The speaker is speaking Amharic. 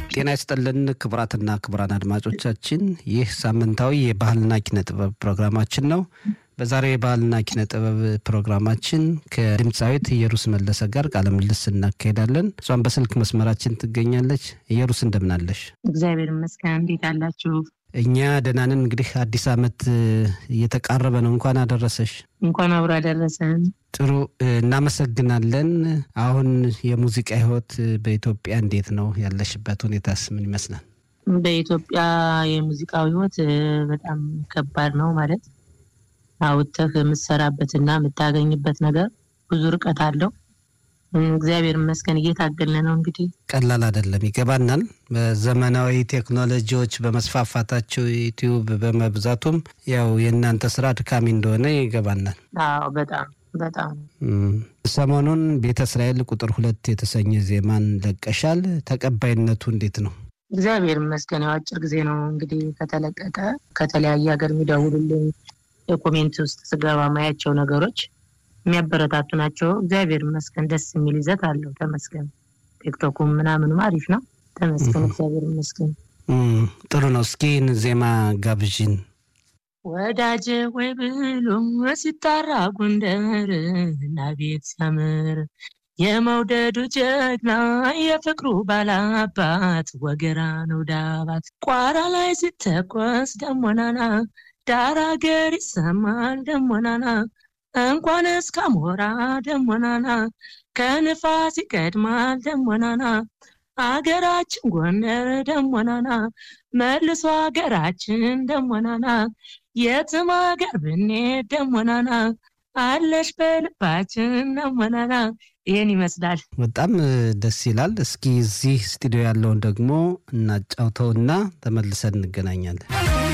ጤና ይስጥልን ክቡራትና ክቡራን አድማጮቻችን፣ ይህ ሳምንታዊ የባህልና ኪነ ጥበብ ፕሮግራማችን ነው። በዛሬው የባህልና ኪነ ጥበብ ፕሮግራማችን ከድምፃዊት ኢየሩስ መለሰ ጋር ቃለ ምልልስ እናካሄዳለን። እሷም በስልክ መስመራችን ትገኛለች። ኢየሩስ እንደምናለሽ? እግዚአብሔር ይመስገን። እንዴት አላችሁ? እኛ ደህና ነን። እንግዲህ አዲስ ዓመት እየተቃረበ ነው። እንኳን አደረሰሽ። እንኳን አብሮ አደረሰን። ጥሩ እናመሰግናለን። አሁን የሙዚቃ ህይወት በኢትዮጵያ እንዴት ነው? ያለሽበት ሁኔታስ ምን ይመስላል? በኢትዮጵያ የሙዚቃው ህይወት በጣም ከባድ ነው። ማለት አውጥተህ የምትሰራበትና የምታገኝበት ነገር ብዙ ርቀት አለው። እግዚአብሔር ይመስገን እየታገልን ነው። እንግዲህ ቀላል አይደለም፣ ይገባናል። በዘመናዊ ቴክኖሎጂዎች በመስፋፋታቸው ዩቲዩብ በመብዛቱም ያው የእናንተ ስራ አድካሚ እንደሆነ ይገባናል። አዎ በጣም በጣም ሰሞኑን ቤተ እስራኤል ቁጥር ሁለት የተሰኘ ዜማን ለቀሻል። ተቀባይነቱ እንዴት ነው? እግዚአብሔር ይመስገን። ያው አጭር ጊዜ ነው እንግዲህ ከተለቀቀ። ከተለያየ ሀገር የሚደውሉልኝ የኮሜንት ውስጥ ስገባ ማያቸው ነገሮች የሚያበረታቱ ናቸው። እግዚአብሔር ይመስገን። ደስ የሚል ይዘት አለው። ተመስገን። ቲክቶኩም ምናምንም አሪፍ ነው። ተመስገን። እግዚአብሔር ይመስገን። ጥሩ ነው። እስኪ ዜማ ጋብዥን። ወዳጅ ወይ ብሎ ሲጣራ ጎንደር እና ቤት ሲያምር የመውደዱ ጀግና የፍቅሩ ባላባት ወገራ ነው ዳባት ቋራ ላይ ሲተኮስ ደሞናና ዳር አገር ይሰማል ደሞናና እንኳን እስከ አሞራ ደሞናና ከንፋስ ይቀድማል ደሞናና አገራችን ጎንደር ደሞናና መልሶ አገራችን ደሞናና የትም አገር ብንሄድ ደሞናና አለሽ በልባችን ደሞናና ይህን ይመስላል። በጣም ደስ ይላል። እስኪ እዚህ ስቱዲዮ ያለውን ደግሞ እናጫውተውና ተመልሰን እንገናኛለን።